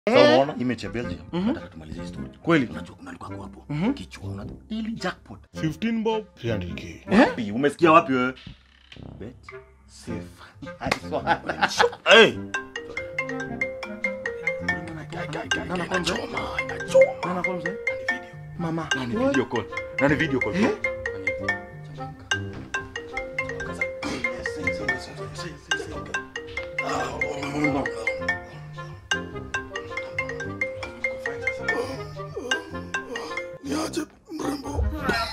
Sasa unaona image ya Belgium. Nataka tumalize hii story. Kweli? Unajua kuna alikuwa hapo hapo. Kichwa una daily jackpot. 15 bob 300k Wapi? Umesikia wapi wewe? Bet safe. I swear. Hey, Nana kwanza. Inachoma. nana kwanza. Ni video. Mama. Na ni video call. Na ni video call. Eh? niaje mrembo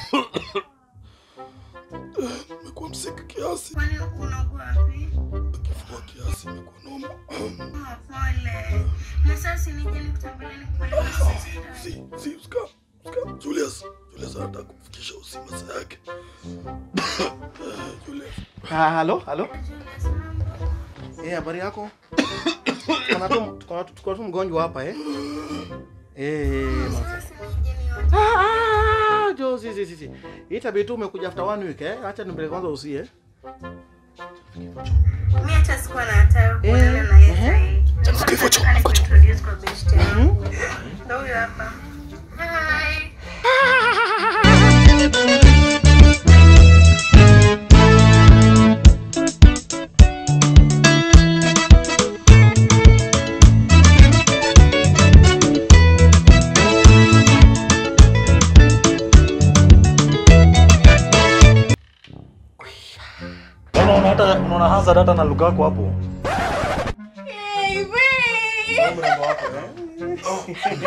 Eh, nimekuwa msiki kiasi Kwani unakuwa wapi? kifua kiasi imekuwa noma Ah, Pole. Na sasa nije nikutembelea nikupeleke hospitali. si si uska uska Julius Julius anataka kumfikisha usi masaa yake Eh, Julius Ah, halo, halo. Julius, mambo? Eh, habari yako? Kuna tu kuna tu kuna tu mgonjwa hapa eh. Eh, ma- Sasa nije niote. Ah, ah, jo, si si si. si. Itabidi tu umekuja after one week eh. Acha nimpeleke kwanza usi eh. Mimi hata sikuwa na hatari Eh, kuonana na yeye eh. sasa. Kifo cha- Nataka nikuintroduce kwa best yangu. Ndio huyo hapa. Hi. Unaona hata unaona Hazard hata na Lukaku hapo. Mrembo wako eh.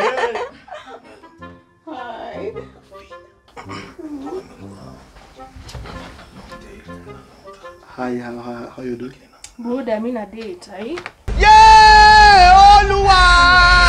Hi, how, how, how you doing? Buda, mi na date, ai? Yeah, Oluwa!